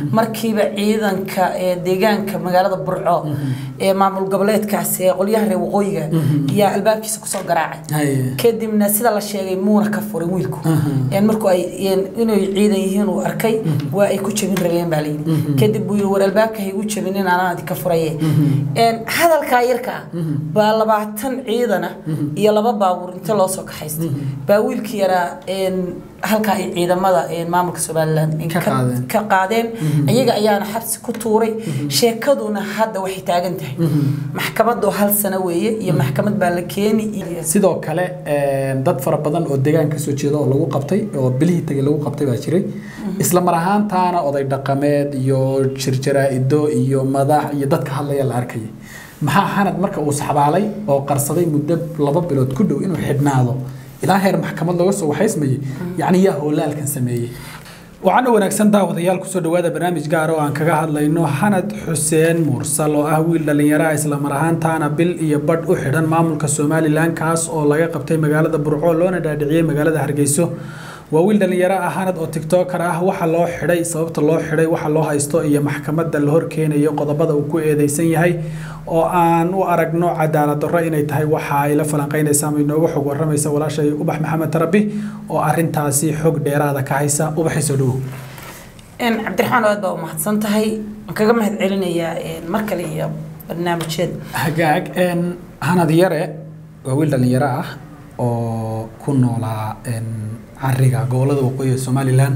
markiiba ciidanka ee deegaanka magaalada burco ee maamul goboleedkaas ee qolyaha reer waqooyiga yaa albaabkiisa kusoo garaacay kadibna sida la sheegay muuna ka furin wiilku markuu ay inay ciidan yihiin uu arkay waa ay ku jabin rabeen baa layidhi kadib buu yidhi war albaabka ha igu jabin in anaan idinka furaye hadalkaa yarka ah baa labaatan ciidana iyo laba baabuur inta loo soo kaxaystay baa wiilkii yaraa halkaa ay ciidamada maamulka somalilan ka qaadeen iyaga ayaana xabsi ku tuuray sheekaduna hadda waxay taagan tahay maxkamadu hal sano weeye iyo maxkamad baa la keeni sidoo kale dad fara badan oo deegaan kasoo jeeda oo lagu qabtay oo bilihii tagay lagu qabtay baa jiray isla mar ahaantaana oday dhaqameed iyo jirjaraa'ido iyo madax iyo dadka hadlaya la arkayay maxaa xanad marka uu saxbaalay oo qarsaday muddo laba bilood ku dhow inuu xidhnaado ilaa heer maxkamad looga soo waxaysmayay yacni yaa hoolaalkan sameeyey waxaana wanaagsan daawadayaal kusoo dhawaada barnaamij gaar oo aan kaga hadlayno xanad xuseen mursal oo ah wiil dhallinyaraha islamar ahaantaana bil iyo badh u xidhan maamulka somalilan kaas oo laga qabtay magaalada burco loona dhaadhiciyey magaalada hargeyso waa wiil dhallinyaro ah hanad oo tiktoker ah waxa loo xidhay sababta loo xidhay waxa loo haysto iyo maxkamadda la horkeenayo qodobada uu ku eedeysan yahay oo aan u aragno cadaalad darro inay tahay waxa ay la falanqeynaysaa ama inooga xog waramaysa walaashay ubax maxamed tarabi oo arintaasi xog dheeraada ka haysa ubaxay soo dhawow cabdiraxmaan aad baa u mahadsan tahay waan kaga mahad celinayaa mar kale iyo barnaamijyada hagaag hanad yare waa wiil dhallinyaro ah oo ku noolaa cariga gobolada waqooyi ee somalilan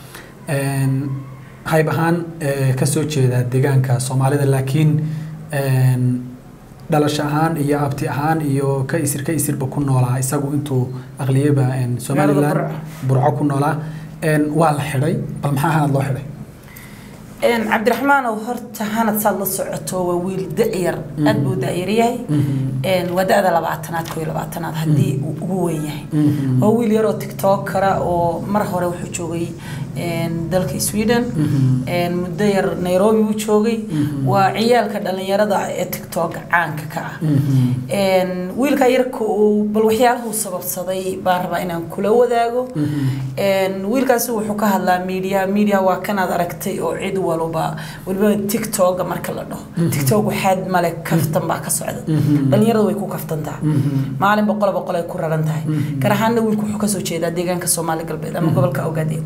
hayb ahaan kasoo jeeda deegaanka soomaalida laakiin dhalasho ahaan iyo abti ahaan iyo ka isir ka isirba ku noolaa isagu intuu aqliyaba somalilan burco ku noolaa waa la xidhay bal maxaa hanad loo xidhay cabdiraxmaanow horta hanad saad la socoto waa wiil da-yar aad buu da-yar yahay waa da-da labaatanaad koo iyo labaatanaad haddii uu ugu weyn yahay waa wiil yaroo tiktokera oo mar hore wuxuu joogay dalka sweden muddo yar nairobi uu joogay waa ciyaalka dhallinyarada ee tiktoka caanka ka ah wiilka yarka uu bal waxyaalahu sababsaday baan rabaa inaan kula wadaago wiilkaasi wuxuu ka hadlaa media media waa kanaad aragtay oo cid walba waliba tiktoka marka la dhaho tiktok waxaad male kaftan baa ka socda dhallinyarada way ku kaftan tahay maalin boqol boqol ay ku raran tahay gaar ahaanna wiilku wuxuu kasoo jeedaa deegaanka soomaali galbeed ama gobolka ogaadeen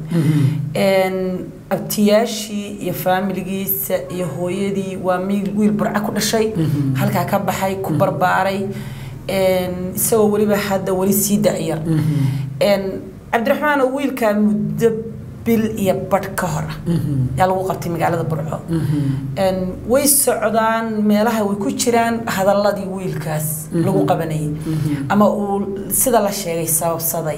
abtiyaashii iyo faamiligiisa iyo hooyadii waa wiil burca ku dhashay halkaa ka baxay ku barbaaray isagoo weliba hadda weli sii da-yar cabdiraxmaan wiilkaa muddo bil iyo badh ka hor ah yaa lagu qabtay magaalada burco way socdaan meelaha way ku jiraan hadaladii wiilkaas lagu qabanayay ama uu sida la sheegay sababsaday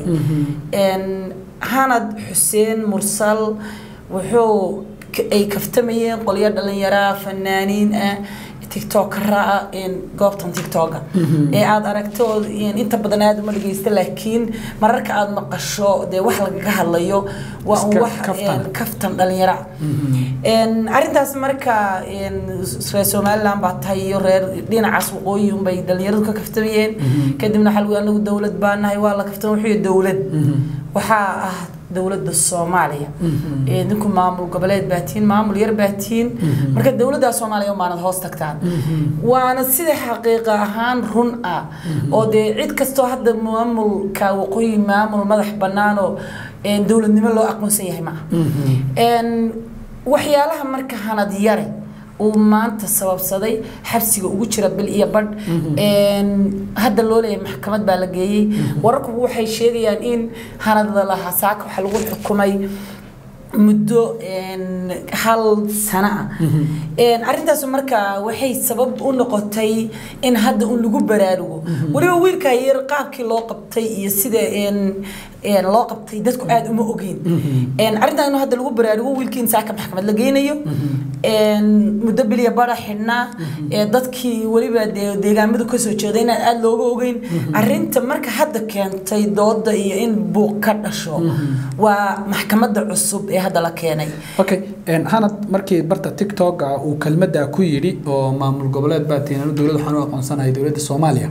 hanad xuseen mursal wuxuu ay kaftamayeen qolyo dhallinyaraa fanaaniin ah tiktokara goobtan tiktoka ee aada aragto inta badan aada uma dhegeysta laakiin mararka aada maqasho dee wax lagaga hadlayo waa un wax kaftan dhalinyara arrintaas marka reer somaliland baa tahay iyo reer dhinacaas waqooyi unbay dhalinyaradu ka kaftamayeen kadibna waxaa lagu anagu dowlad baa nahay waa la kaftama wuxuu dowlad waxaa ah dowladda soomaaliya idinku maamul goboleed baatiin maamul yar baatiin marka dowladda soomaaliya umaanad hoos tagtaan waana sida xaqiiqa ahaan run ah oo dee cid kastoo hadda maamulka waqooyi maamul madax banaanoo dowladnimo loo aqoonsan yahay maaha waxyaalaha marka hanad yare uu maanta sababsaday xabsiga ugu jira bil iyo badh hadda loo leeyahay maxkamad baa la geeyey wararku waxay sheegayaan in hanada lahaa saaka waxaa lagu xukumay muddo hal sano ah arrintaas marka waxay sabab u noqotay in hadda un lagu baraarugo weliba wiilka yar qaabkii loo qabtay iyo sida loo qabtay dadku aada uma ogeyn arrintan in hadda lagu baraarugo wiilkii in saaka maxkamad la geynayo muddo bilya bara xidhnaa dadkii weliba deegaamadu kasoo jeeda inaan aada looga ogeyn arrinta marka hadda keentay dooda iyo in buuq ka dhasho waa maxkamadda cusub ee hadda la keenay okay hanad markii barta tiktok uu kelmadda ku yidhi oo maamul goboleed baa tiinano dowladda waxaan u aqoonsanahay dowladda soomaaliya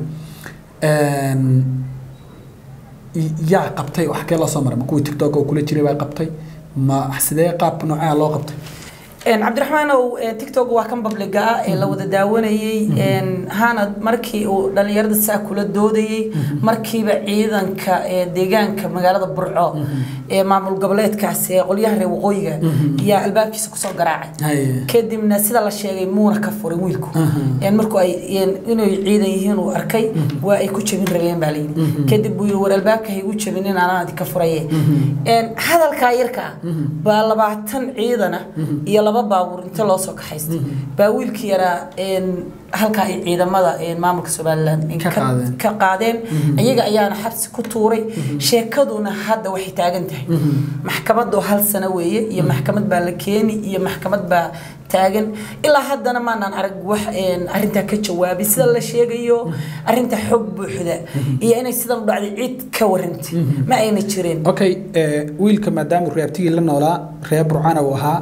yaa qabtay wax kee loo soo maray ma kuwii tiktok oo kula jiray baa qabtay ma sidee qaab noocaa loo qabtay cabdiraxmaanow tiktok waa kan babliga ah ee la wada daawanayey hanad markii uu dhallinyarada saa kula doodayey markiiba ciidanka deegaanka magaalada burco ee maamul goboleedkaas ee qolyaha reer waqooyiga yaa albaabkiisa kusoo garaacay kadibna sida la sheegay muuna ka furay wiilku markuu ay inay ciidan yihiin uu arkay waa ay ku jabin rabeen baa layidhi kadib buu yiri war albaabka ha igu jabin in anaan ka furaye hadalkaa yarka baa labaatan ciidana iyo laba baabuur inta loo soo kaxaystay baa wiilkii yaraa halkaa ay ciidamada maamulka somalilan ka qaadeen iyaga ayaana xabsi ku tuuray sheekaduna hadda waxay taagan tahay maxkamad oo hal sano weeye iyo maxkamad baa la keeni iyo maxkamad baa taagan ilaa haddana maanaan arag wax arintaa ka jawaabay sida la sheegayo arinta xog buuxda iyo inay sidan u dhacday cid ka warantay ma ayna jireen okay wiilka maadaama reabtigii la noolaa reer burcana uu ahaa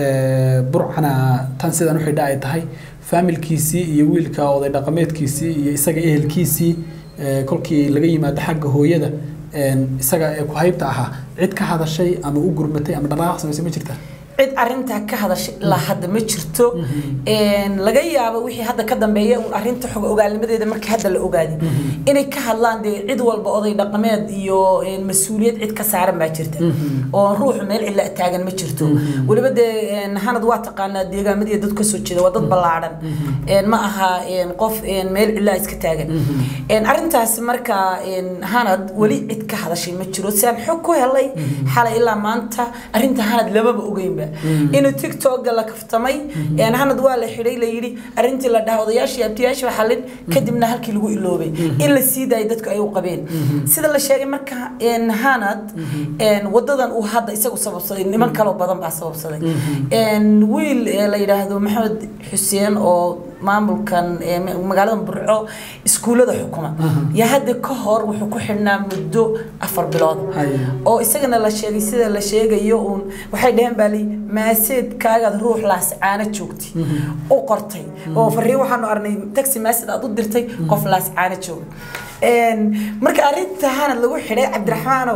burcana tan sidan u xidha ay tahay faamilkiisii iyo wiilka oday dhaqameedkiisii iyo isaga ehelkiisii kolkii laga yimaado xagga hooyada isaga ee ku haybta ahaa cid ka hadashay ama u gurmatay ama dhaqaaq samaysay ma jirtaa cid arintaa ka hadashay ilaa hadda ma jirto laga yaabo wixii hadda ka dambeeya arinta xog ogaalnimadeeda markii hadda la ogaaday inay ka hadlaan dee cid walba oday dhaqameed iyo mas-uuliyad cid ka saaran baa jirta oo ruuxu meel cilla taagan ma jirto weliba dee hanad waa taqaanaa deegaamadii dad kasoo jeeda waa dad ballaadhan ma aha qof meel cillaa iska taagan arintaas marka hanad weli cid ka hadashay ma jiro si aan xog ku helay xalay ilaa maanta arinta hanad lamaba ogeynba inuu tiktoka la kaftamay hanad waa la xidhay la yidhi arintii la dhaha odayaashii abtiyaashii xalin kadibna halkii lagu iloobay in la sii daayay dadku ay u qabeen sida la sheegay marka hanad wadadan uu hadda isagu sababsaday niman kaloo badan baa sababsaday wiil la yidhaahdo maxamed xuseen oo maamulkan magaalada burco iskuullada xukuma yaa hadda ka hor wuxuu ku xidhnaa muddo afar bilood oo isagana la sheegay sida la sheegayo uun waxay dhaheen baa lii maaseedkaagaad ruux laascaana joogtay u qortay oo fariin waxaanu arnay taxi maaseed aad u dirtay qof laascaana jooga marka arinta hanad lagu xidhay cabdiraxmaanow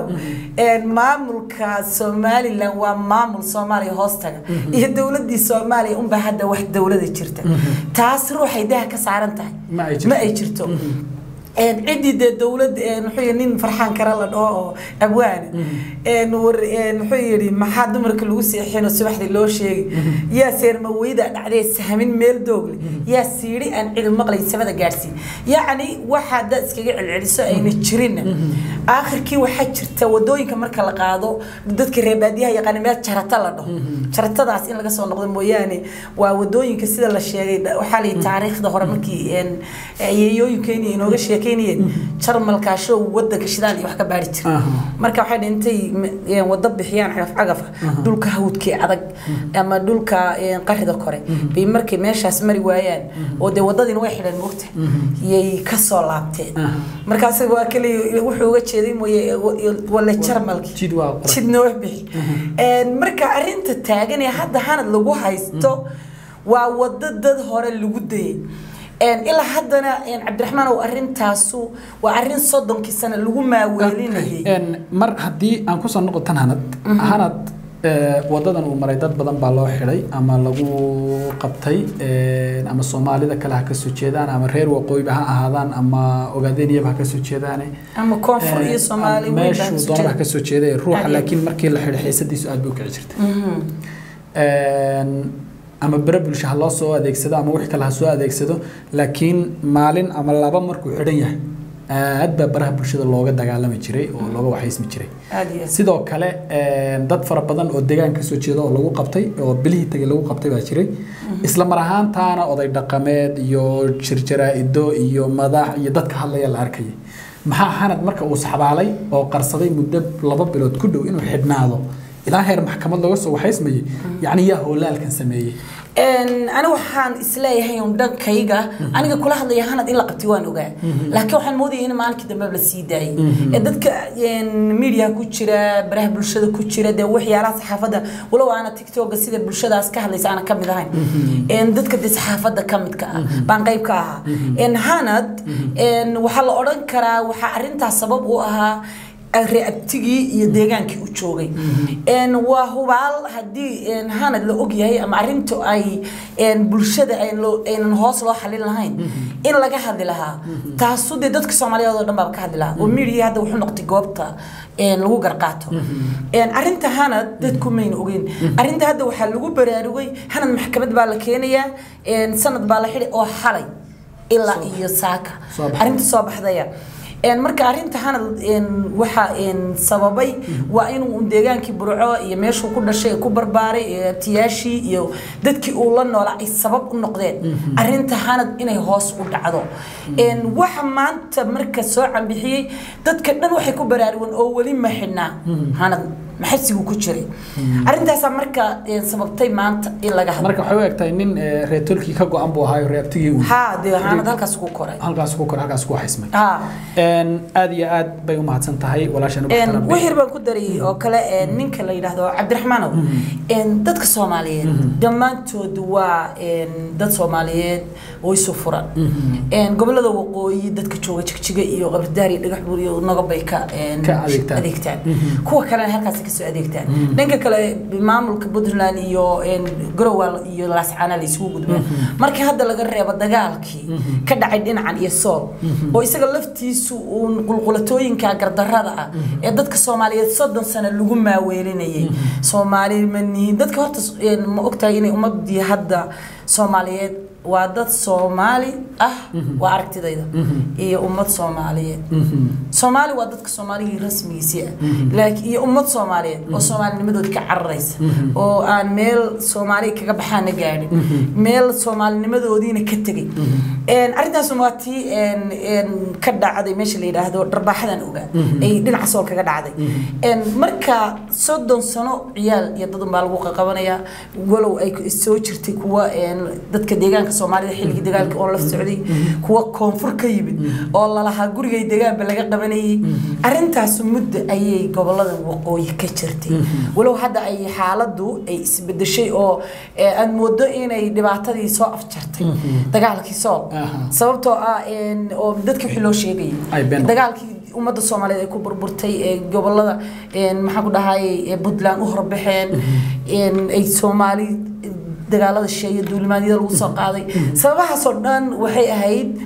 maamulka somalilan waa maamul soomaaliya hoostaga iyo dowladii soomaaliya unbaa hadda wax dowlada jirta taas ruuxay daha ka saaran tahay ma ay jirto ciddii dee dowlad muxuu nin farxaan kara la dhaho oo abwaane muxuu yidhi maxaa dumarka lagu seexinoo subaxdii loo sheegay yaa seermaweyda dhacdee sahmin meel doogle yaa siidhi aan cidi maqlayn samada gaadhsiin yacni waxaa dad iskaga celceliso ayna jirinna aakhirkii waxaa jirta wadooyinka marka la qaado dadka reebaadiyaha yaqaana meel jarata la dhaho jaratadaas in laga soo noqdo mooyaane waa wadooyinka sida la sheegay waxaa la taariikhda hore markii yeeyooyinkeeni inooga sheekeynayeen jarmalkaa show wadanka shidaal iyo wax ka baari jira marka waxay dhintay wado bixiyaan cagaf cagafa dhulka hawdkii adag ama dhulka qarida kore bay markay meeshaas mari waayaan oo dee wadadiina way xidheen mogta yay kasoo laabteen markaas waa kaliya wuxuu uga jeeday mooye wale jarmalki jid noo bixi marka arinta taagan ee hadda hanad lagu haysto waa wado dad hore lagu dayay ilaa haddana cabdiraxmaan ow arintaasu waa arin soddonkii sano lagu maaweelinayay mar haddii aan kusoo noqo tan hanad hanad wadadan uu maray dad badan baa loo xidhay ama lagu qabtay ama soomaalida kale ha kasoo jeedaan ama reer waqooyiba ha ahaadaan ama ogaadeniyaba ha kasoo jeedaane ama koonfur iyo soomaali meeshuu doonaba ha kasoo jeeday ruuxa laakiin markii la xidhay xiisadiisu aad bay u kici jirtay ama bere bulsho ha loo soo adeegsado ama wix kale ha soo adeegsado laakiin maalin ama laba markuu xidhan yahay aad baa baraha bulshada looga dagaalami jiray oo looga waxaysmi jiray sidoo kale dad fara badan oo deegaan kasoo jeeda oo lagu qabtay oo bilihii tagay lagu qabtay baa jiray isla mar ahaantaana oday dhaqameed iyo jirjaraa'ido iyo madax iyo dadka hadlaya la arkayay maxaa xanad marka uu saxbaalay oo qarsaday muddo laba bilood ku dhow inuu xidhnaado ilaa heer maxkamad looga soo waxaysmayay yacni yaa hoolaalkan sameeyey ani waxaan isleeyahay un dhankayga aniga kula hadlaya hanad in la qabtay waan ogaa laakiin waxaan moodaya in maalinkii dambe la sii daayay ee dadka media ku jira baraha bulshada ku jira dee waxyaalaha saxaafadda walow aana tiktoka sida bulshadaas ka hadlaysa aana kamid ahayn dadka dee saxaafadda kamidka ah baan qayb ka ahaa hanad waxaa la odhan karaa waxaa arintaas sabab u ahaa reabtigii iyo deegaankii u joogay Een, waa hubaal haddii een, hanad la og yahay ama arintu ay een, bulshada ay loo- aynan hoos loo xalin lahayn in laga hadli lahaa taasu dee dadka soomaaliyeed oo dhan baaba ka hadli lahaa oo media hadda wuxuu noqotay goobta een, lagu garqaato Een, arinta hanad dadku mayna ogeyn arinta hadda waxaa lagu baraarugay hanad maxkamad baa la keenayaa een, sanad baa la xidhi oo xalay ilaa iyo saaka Soo baxday. arinta soo baxdaya Een, marka arinta hanad een, waxa een, sababay waa inuu deegaankii burco iyo meeshuu ku dhashay ee ku barbaaray ee tiyaashii iyo dadkii uu la noolaa ay sabab u noqdeen arinta hanad inay hoos u dhacdo Een, waxa maanta marka soo cambixiyey dadka dhan waxay ku baraarugeen oo weli ma xidhnaa hanad maxabsigu ku jiray arintaasaa marka een, sababtay maanta in laga hadlo marka waxay u egtahay nin eh, reer tolkii ka go-an buu ahaayo reabtigii uu haa dee hanad halkaas ku koray halkaas ku kor halkaas ku xismay haa Een, aad iyo aad bay u mahadsan tahay walaashana Een, wixir baan ku daray oo kale een, ninka la yidhaahdo cabdiraxmaanow een, dadka soomaaliyeed dhammaantood waa een, dad soomaaliyeed oo isu furan Een, gobolada waqooyi dadka jooga jigjiga iyo qabridaar iyo dhagax buur iyo nogobay ka een, Ka adeegtaan. adeegtaan kuwa kalena halkaas kasoo adeegtaan dhanka kale maamulka puntland iyo een, garowa iyo laascaana la isugu gudbaa marka hadda laga reebo dagaalkii ka dhacay dhinacan iyo sool oo isaga laftiisu uun qulqulatooyinka gardarada ah ee dadka soomaaliyeed soddon sano lagu maaweelinayay soomaali ma nihin dadka horta een, ma ogtahay inay ummadii hadda soomaaliyeed waa dad soomaali ah waa aragtidayda iyo ummad soomaaliyeed soomaali waa dadka soomaaligii rasmigiisii ah laakiin iyo ummad soomaaliyeed oo soomaalinimadood ka cararaysa oo aan meel soomaali kaga baxaana gaadhin meel soomaalinimadoodiina ka tegay Een, arrintaas waa tii een, een, ka dhacday meesha la yidhaahdo dharbaaxadan ogaa ay dhinaca sool kaga dhacday Een, marka soddon sano ciyaal iyo dad unbaa lagu qaqabanayaa walow ay soo jirtay kuwa een, dadka deegaanka soomaalida xilligii dagaalka oo la socday kuwa koonfur ka yimid oo lalahaa gurigay degaanba laga qabanayay arrintaas muddo ayay gobolada waqooyi ka jirtay walow hadda ay xaaladdu ay isbedeshay oo eh, aad moodo inay dhibaatadii soo afjartay dagaalkii sool Aha. sababtoo ah een, oo dadkii wixii loo Ay, sheegayay been. dagaalkii ummadda soomaaliyeed ay ku burburtay ee gobolada een, maxaa ku dhahay ee puntland u horbaxeen een, ay soomaali dagaalada sheeye duulimaadyada lagu soo qaaday sababahaasoo dhan waxay ahayd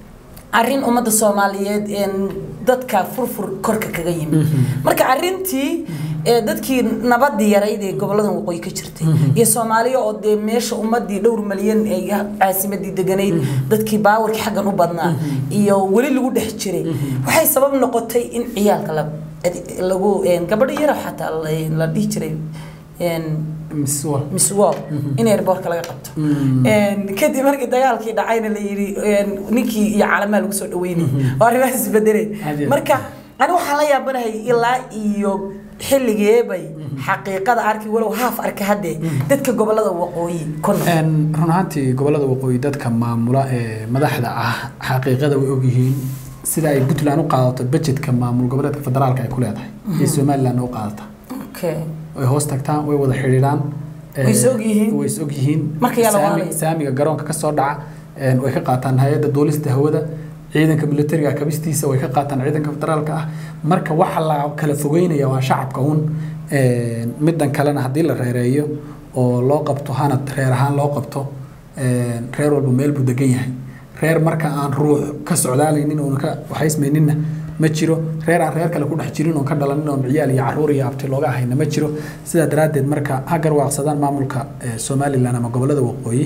arrin ummadda soomaaliyeed een, dadka furfur korka kaga yimid marka arrintii ee, dadkii nabadii yarayd ee goboladan waqooyi ka jirtay iyo soomaaliya oo dee meesha ummadii dhowr malyan ee caasimadii deganayd dadkii baawarkii xaggan u badnaa iyo weli lagu dhex jiray waxay sabab noqotay in ciyaalka la lagu een, gabadho yara xataa la- la dhihi jiray een, Miss Wall. miss wall in airportka laga qabto Een, kadib markii dagaalkii dhacayna la yidhi een, ninkii iyo caalamaa lagu soo dhaweynayay oo arrimahaas isbedeleen Aad iyo aad. marka ani waxaan la yaabanahay ilaa iyo xilligeebay xaqiiqada arki walow haaf arka haddee dadka gobolada waqooyi ku nool Een, run ahaantii gobolada waqooyi dadka maamula ee madaxda ah xaqiiqada way ogyihiin sida ay puntland u qaadato budgetka maamul goboleedka federaalka ay ku leedahay iyo somaliland u qaadata okay way hoos tagtaan way wada xidhiidhaan Way is og yihiin. way is og yihiin Marka yaa la Saami- waalaya. saamiga garoonka ka soo dhaca een, way ka qaataan hay-adda duulista hawada ciidanka militariga kabistiisa way ka qaataan ciidanka federaalka ah marka waxa la kala fogeynaya waa shacabka un een, midan kalena haddii la reereeyo oo loo qabto hanad reer ahaan loo qabto een, reer walba meel buu degan yahay reer marka aan ruux ka socdaalaynin oon ka waxaysmayninna ma jiro reer aan reer kale ku dhex jirin oon ka dhalanin oon ciyaal iyo caruur iyo abti looga ahayna ma jiro sidaa daraaddeed marka ha garwaaqsadaan maamulka eh, somalilan ama gobolada waqooyi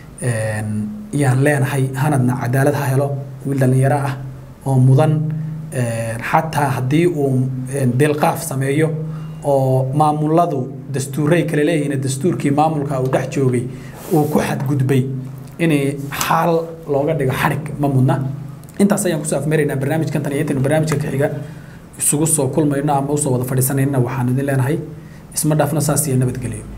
een, yaan leenahay hanadna cadaalad ha helo wiil dhallinyaro ah oo mudan een, xataa haddii uu een, deelqaaf sameeyo oo maamuladu dastuuray kale leeyihiin dastuurkii maamulka uu dhex joogay uu ku xadgudbay inay xaal looga dhigo xadhig ma mudna intaas ayaan kusoo afmeeraynaa barnaamijkan tan iyo intaynu barnaamijka ka xiga isugu soo kulmayno ama usoo wada fadhiisanayna waxaan idin leenahay isma dhaafna saas iyo nabadgelyo